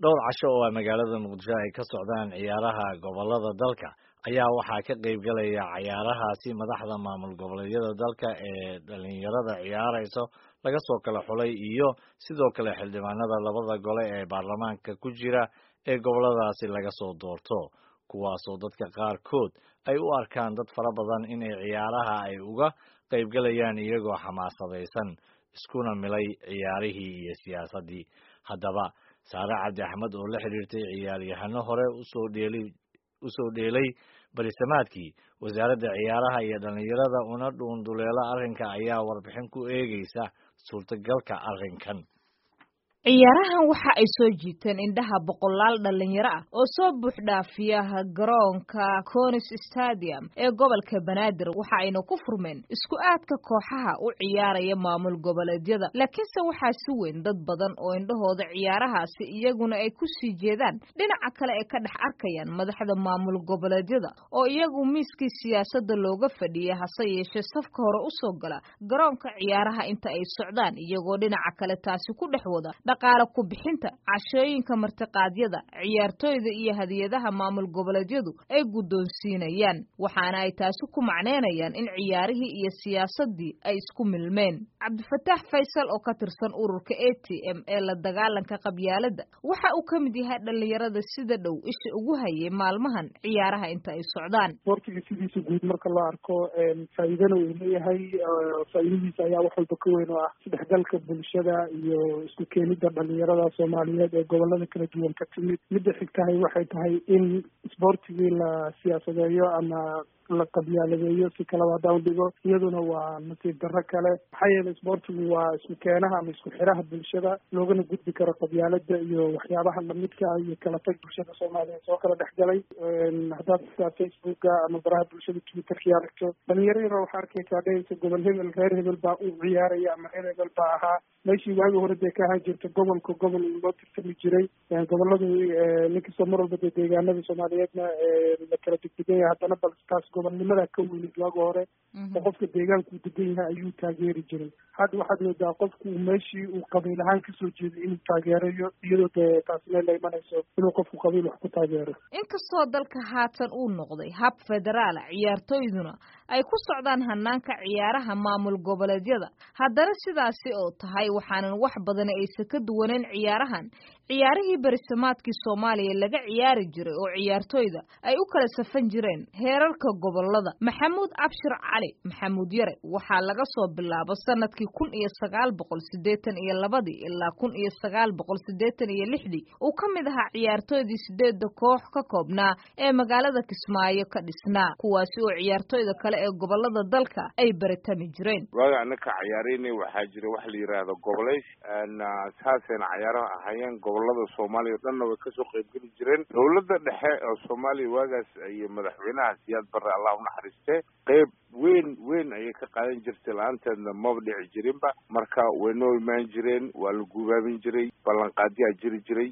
dhowr casho oo ay magaalada muqdisho ay ka socdaan ciyaaraha gobolada dalka ayaa waxaa ka qayb galaya ciyaarahaasi madaxda maamul goboleedyada dalka ee dhalinyarada ciyaarayso laga soo kala xulay iyo sidoo kale xildhibaanada labada gole ee baarlamaanka ku jira ee goboladaasi laga soo doorto kuwaasoo dadka qaarkood ay u arkaan dad fara badan inay ciyaaraha ay uga qayb galayaan iyagoo xamaasadaysan iskuna milay ciyaarihii iyo siyaasaddii haddaba saare cabdi axmed oo la xidhiirtay ciyaaryahano hore usoo dheelay usoo dheelay barisamaadkii wasaaradda ciyaaraha iyo dhallinyarada una dhuunduleelo arrinka ayaa warbixin ku eegaysa suurtagalka arrinkan ciyaarahan waxa ay soo jiiteen indhaha boqolaal dhalinyaro ah oo soo buuxdhaafiya garoonka conis stadium ee gobolka banaadir waxa ayna ku furmeen isku aadka kooxaha u ciyaaraya maamul goboleedyada laakiinse waxaa si weyn dad badan oo indhahooda ciyaarahaasi iyaguna ay ku sii jeedaan dhinaca kale ay ka dhex arkayaan madaxda maamul goboleedyada oo iyagu miiskii siyaasadda looga fadhiya hase yeeshee safka hore usoo gala garoonka ciyaaraha inta ay socdaan iyagoo dhinaca kale taasi ku dhex wada dhaqaale ku bixinta cashooyinka martiqaadyada ciyaartooyda iyo hadiyadaha maamul goboleedyadu ay guddoonsiinayaan waxaana ay taasi ku macneynayaan in ciyaarihii iyo siyaasaddii ay isku milmeen cabdifataax faysal oo ka tirsan ururka a t m ee la dagaalanka qabyaaladda waxa uu ka mid yahay dhalinyarada sida dhow isha ugu hayay maalmahan ciyaaraha inta ay socdaan sportiga sidiisa guud marka loo arko faa'iidana uu leeyahay faa'iidadiisa ayaa wax walba ka weyn oo ah isdhexgalka bulshada iyo isku keenida dhalinyarada soomaaliyeed ee gobolada kala duwan ka timid midda xigtahay waxay tahay in isboortigii la siyaasadeeyo ama la qabyaaladeeyo si kalaba haddaan dhigo iyaduna waa nasiib darro kale maxaa yeelay isboortigu waa isku keenaha ama isku xiraha bulshada loogana gudbi karo qabyaalada iyo waxyaabaha lamidka ah iyo kala tag bulshada soomaaliya soo kala dhex galay haddaad xitaa facebooka ama baraha bulshada twitterkii aragto dhalinyaro yaro waxaa arkaysaa dhehaysa gobol hebel reer hebel baa u ciyaaraya ama reer hebel baa ahaa meeshii waagi hore dee ka ahaan jirta gobolka gobol loo tirtami jiray goboladu ninkastoo mar walba dee deegaanada soomaaliyeedna la kala degdegan yahay haddana bal taas gobolnimada ka weynid waagi hore oo qofka deegaankuu degan yahay ayuu taageeri jiray hadda waxaad moodaa qofku meeshii uu qabiil ahaan kasoo jeeday inuu taageerayo iyadoo dee taasina la imanayso inuu qofku qabiil wax ku taageero inkastoo dalka haatan uu noqday hab federaala ciyaartooyduna ay ku socdaan hanaanka ciyaaraha maamul goboleedyada haddana sidaasi oo tahay waxaanan wax badan aysan ka duwaneyn ciyaarahan ciyaarihii berisamaadkii soomaaliya laga ciyaari jiray oo ciyaartooyda ay u kala safan jireen heerarka gobolada maxamuud abshir cali maxamuud yare waxaa laga soo bilaabo sanadkii kun iyo sagaal boqol siddeetan iyo labadii ilaa kun iyo sagaal boqol siddeetan iyo lixdii uu ka mid ahaa ciyaartooydii sideedda koox ka koobnaa ee magaalada kismaayo ka dhisnaa kuwaasi oo ciyaartooyda kale ee gobolada dalka ay baritami jireen waaga anaka ciyaaraynay waxaa jira wax la yidhaahdo goboleys saasayna cayaaraha ahayeen gobolada soomaaliya o dhanna way kasoo qaybgeli jireen dowladda dhexe oo soomaaliya waagaas iyo madaxweynaha siyaad barre allah unaxariiste qeyb weyn weyn ayay ka qaadan jirtay la-aanteedna maba dhici jirinba marka way noo imaan jireen waa la guubaabin jiray ballanqaadyaa jiri jiray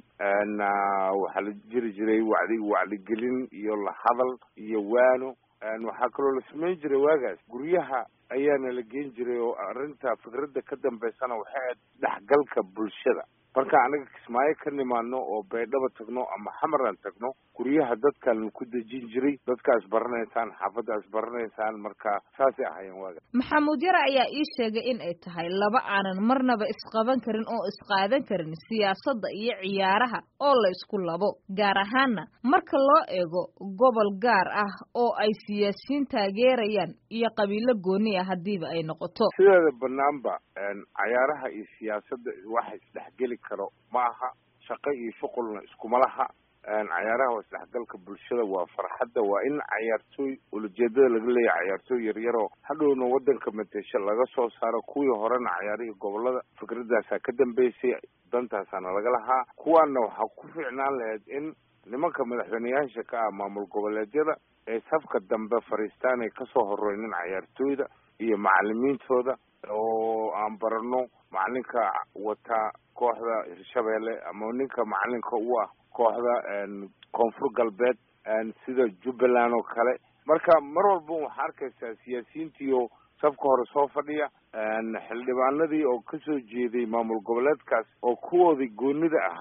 waxaa la jiri jiray wacdi wacdigelin iyo la hadal iyo waano waxaa kaloo la samayn jiray waagaas guryaha ayaana la geen jiray oo arrinta fikradda ka dambaysana waxay ahayd dhexgalka bulshada marka anaga kismaayo ka nimaadno oo baydhaba tagno ama xamaran tagno guryaha dadkan ku dejin jiray dadkaas baranaysaan xaafaddaas baranaysaan marka saasay ahayeen waaga maxamuud yare ayaa ii sheegay in ay tahay laba aanan marnaba isqaban karin oo isqaadan karin siyaasadda iyo ciyaaraha oo la isku labo gaar ahaanna marka loo eego gobol gaar ah oo ay siyaasiyiin taageerayaan iyo qabiilo gooni ah haddiiba ay noqoto sideeda banaanba cayaaraha iyo siyaasadda waxa isdhexgeli karo ma aha shaqo iyo shuqulna iskuma laha cayaaraha waa isdhexgalka bulshada waa farxadda waa in cayaartooy ulajeedada laga leeyahay cayaartooy yaryaroo hadhowna waddanka matesha laga soo saaro kuwii horena cayaarihii gobolada fikradaasaa ka dambeysay dantaasaana laga lahaa kuwaana waxaa ku fiicnaan lahayd in nimanka madaxweyneyaasha ka ah maamul goboleedyada ee safka dambe fadhiistaan ay kasoo horeynin cayaartooyda iyo macalimiintooda oo aan barano macalinka wata kooxda hirshabeelle ama ninka macalinka u ah kooxda koonfur galbeed sida jubbaland oo kale marka mar walba waxaa arkaysaa siyaasiyiintii oo safka hore soo fadhiya xildhibaanadii oo kasoo jeeday maamul goboleedkaas oo kuwoodii goonida ahaa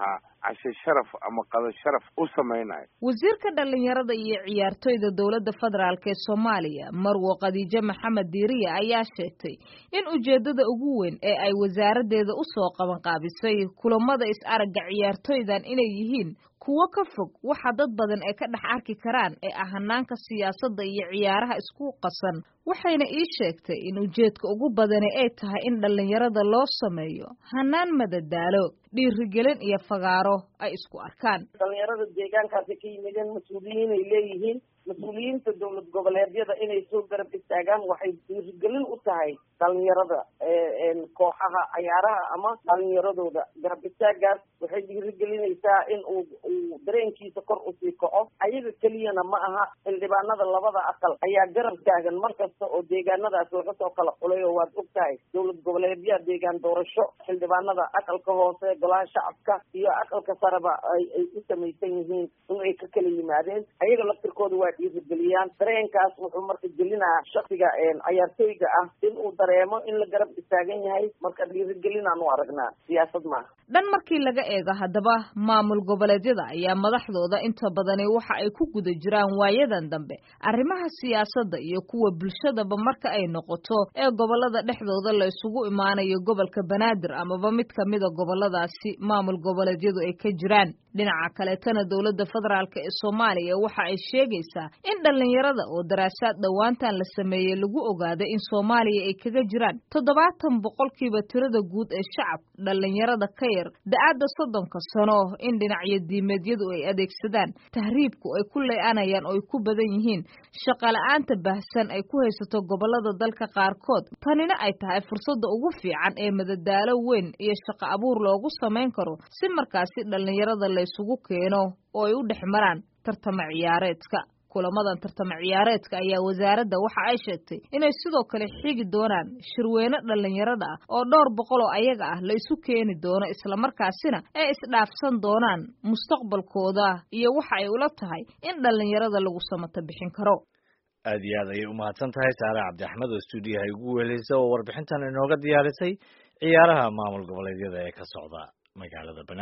cashe sharaf ama qado sharaf u samaynayo wasiirka dhalinyarada iyo ciyaartoyda dowladda federaalk ee soomaaliya marwo khadiijo maxamed diiriye ayaa sheegtay in ujeedada ugu weyn ee ay wasaaraddeeda usoo qabanqaabisay kulamada is-aragga ciyaartoydan inay yihiin kuwo ka fog waxa dad badan ay ka dhex arki karaan ee ah hanaanka siyaasadda iyo ciyaaraha isku qasan waxayna ii sheegtay in ujeedka ugu badani ay tahay in dhallinyarada loo sameeyo hanaan madadaalo dhiirigelin iyo fagaaro ay isku arkaan dhalinyarada deegaankaasi ka yimideen mas-uuliyiin ay leeyihiin mas-uuliyiinta dowlad goboleedyada inay soo garab istaagaan waxay dhiirigelin u tahay dhalinyarada kooxaha cayaaraha ama dhalinyaradooda garab istaagaas waxay dhiirigelinaysaa in uu uu dareenkiisa kor usii kaco ayaga keliyana ma aha xildhibaanada labada aqal ayaa garab taagan mar kasta oo deegaanadaas laga soo kala xulay oo waad og tahay dowlad goboleedyaa deegaan doorasho xildhibaanada aqalka hoose golaha shacabka iyo aqalka sareba ay ay u samaysan yihiin in ay ka kala yimaadeen ayaga laftirkooda waa dhiirigeliyaan dareenkaas wuxuu marka gelinayaa shaksiga cayaartooyga ah in uu dareemo in la garab istaagan yahay marka dhiirigelinaan u aragnaa siyaasad maaha dhan markii laga eego haddaba maamul goboleedyada ayaa madaxdooda inta badani waxa ay ku guda jiraan waayadan dambe arrimaha siyaasadda iyo kuwa bulshadaba marka ay noqoto ee gobolada dhexdooda la isugu imaanayo gobolka banaadir amaba mid kamida goboladaasi maamul goboleedyadu ay ka jiraan dhinaca kaleetana dowladda federaalk ee soomaaliya waxa ay sheegaysaa in dhallinyarada oo daraasaad dhowaantan la sameeyey lagu ogaaday in soomaaliya ay kaga jiraan toddobaatan boqolkiiba tirada guud ee shacab dhallinyarada ka yar da-aadda soddonka sano in dhinacyo diimeedyadu ay adeegsadaan tahriibku ay ku ley-anayaan oo ay ku badan yihiin shaqala-aanta baahsan ay ku haysato gobolada dalka qaarkood tanina ay tahay fursadda ugu fiican ee madadaalo weyn iyo shaqo abuur loogu samayn karo si markaasi dhallinyarada laysugu keeno oo ay u dhex maraan tartama ciyaareedka kulamadan tartama ciyaareedka ayaa wasaaradda waxa ay sheegtay inay sidoo kale xigi doonaan shirweyne dhallinyarada ah oo dhowr boqol oo ayaga ah la isu keeni doono islamarkaasina ay isdhaafsan doonaan mustaqbalkooda iyo waxa ay ula tahay in dhallinyarada lagu samato bixin karo aad iyo aad ayay umahadsan tahay saare cabdi axmed oo stuudiyaha igu weeleysa oo warbixintan inooga diyaarisay ciyaaraha maamul goboleedyada ee ka socda magaalada banaa